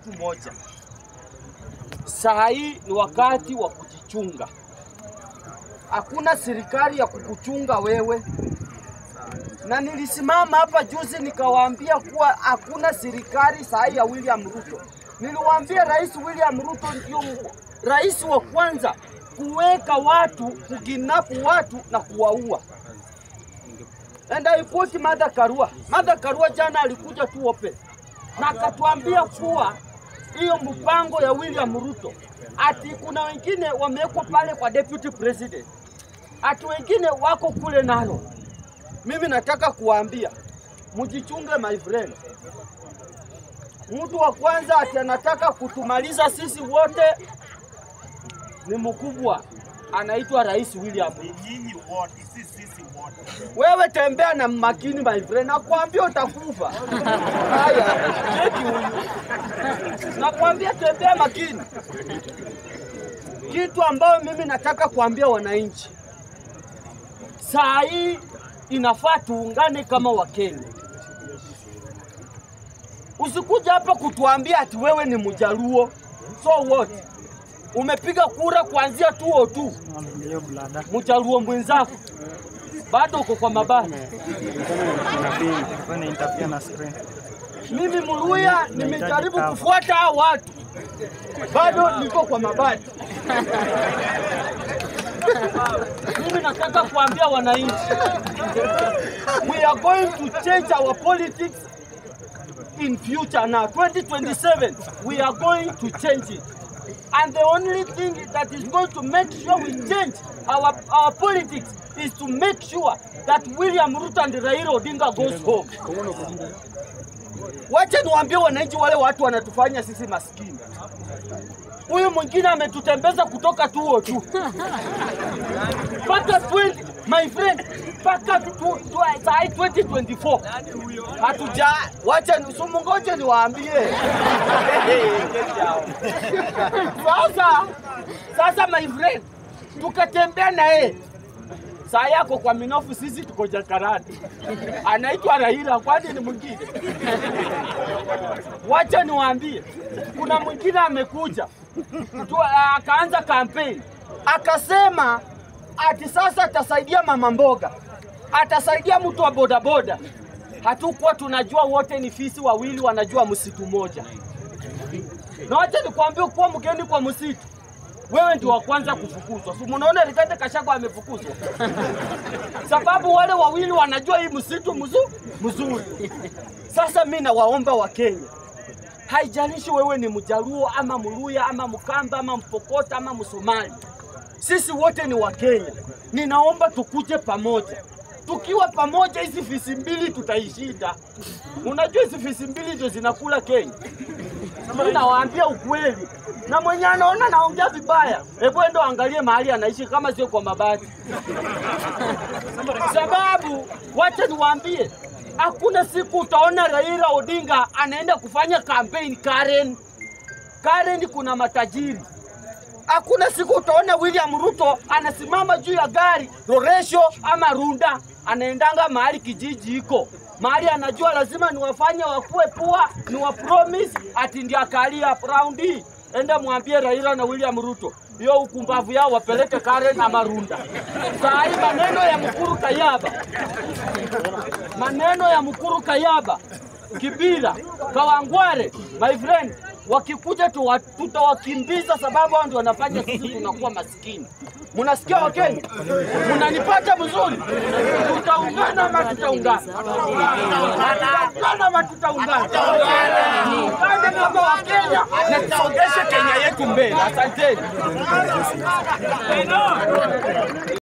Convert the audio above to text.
kitu moja, saa hii ni wakati wa kujichunga. Hakuna serikali ya kukuchunga wewe, na nilisimama hapa juzi nikawaambia kuwa hakuna serikali saa hii ya William Ruto. Niliwaambia Rais William Ruto ndio rais wa kwanza kuweka watu, kukinapu watu na kuwaua. And I quote Martha Karua. Martha Karua jana alikuja tu open na akatuambia kuwa hiyo mpango ya William Ruto ati kuna wengine wamewekwa pale kwa deputy president, ati wengine wako kule nalo. Mimi nataka kuwaambia mjichunge, my friend. Mtu wa kwanza ati anataka kutumaliza sisi wote ni mkubwa, anaitwa Rais William Ruto. Nyinyi wote, si sisi wote. Wewe tembea na makini my friend, nakwambia utakufa. Haya, cheki huyu, nakwambia tembea makini. Kitu ambayo mimi nataka kuambia wananchi, saa hii inafaa tuungane kama Wakenya. Usikuja hapa kutuambia ati wewe ni Mjaluo. So what? Umepiga kura kuanzia 202 Hiyo blada Mjaluo mwenzako bado uko kwa mabati. ilikuwa interfere na screen. Mimi Muluya nimejaribu kufuata hao watu, bado niko kwa mabati. Mimi nataka kuambia wananchi, we are going to change our politics in future now 2027 we are going to change it and the only thing that is going to make sure we change our, our politics is to make sure that William Ruto and Raila Odinga goes home. Wacha niwaambie wananchi, wale watu wanatufanya sisi maskini. Huyu mwingine ametutembeza kutoka tuo tu mpaka 20 my friend, mpaka tu- tu- saa hii 2024 hatuja wacha ni- sumu, ngoje niwaambie sasa. Sasa my friend, tukatembea na yeye saa yako kwa minofu, sisi tuko Jakarta, anaitwa Raila, kwani ni mwingine? Wacha niwaambie, kuna mwingine amekuja tu, akaanza kampeni akasema ati sasa atasaidia mama mboga, atasaidia mtu wa bodaboda. Hatukuwa tunajua wote ni fisi wawili wanajua msitu moja. Na wacha nikwambie, kuwa mgeni kwa msitu, wewe ndio wa kwanza kufukuzwa. Si munaona Rigathi Gachagua amefukuzwa sababu wale wawili wanajua hii msitu mzu, mzuri. Sasa mi nawaomba Wakenya, haijalishi wewe ni Mjaluo ama Mluya ama Mkamba ama Mpokota ama Msomali, sisi wote ni Wakenya. Ninaomba tukuje pamoja. Tukiwa pamoja, hizi fisi mbili tutaishinda. Unajua hizi fisi mbili ndio zinakula Kenya. Mimi nawaambia ukweli, na mwenye anaona naongea vibaya, hebu endo angalie mahali anaishi, kama sio kwa mabati sababu wacha niwaambie, hakuna siku utaona Raila Odinga anaenda kufanya kampeni Karen. Karen kuna matajiri. Hakuna siku utaona William Ruto anasimama juu ya gari Roresho ama Runda, anaendanga mahali kijiji iko mahali anajua lazima niwafanye wakuwe pua, ni wa promise ati ndio akalia round hii. Enda mwambie Raila na William Ruto hiyo ukumbavu yao wapeleke Karen ama Runda. Saa hii maneno ya Mkuru Kayaba, maneno ya Mkuru Kayaba, Kibira, Kawangware, my friend, wakikuja tuwa- tutawakimbiza sababu hao ndio wanafanya sisi tunakuwa maskini. Munasikia Wakenya? Munanipata vizuri? Tutaungana ama tutaungana? Tutaungana ama tutaungana? Tuungane kama Wakenya na tusongeshe Kenya yetu mbele. Asanteni.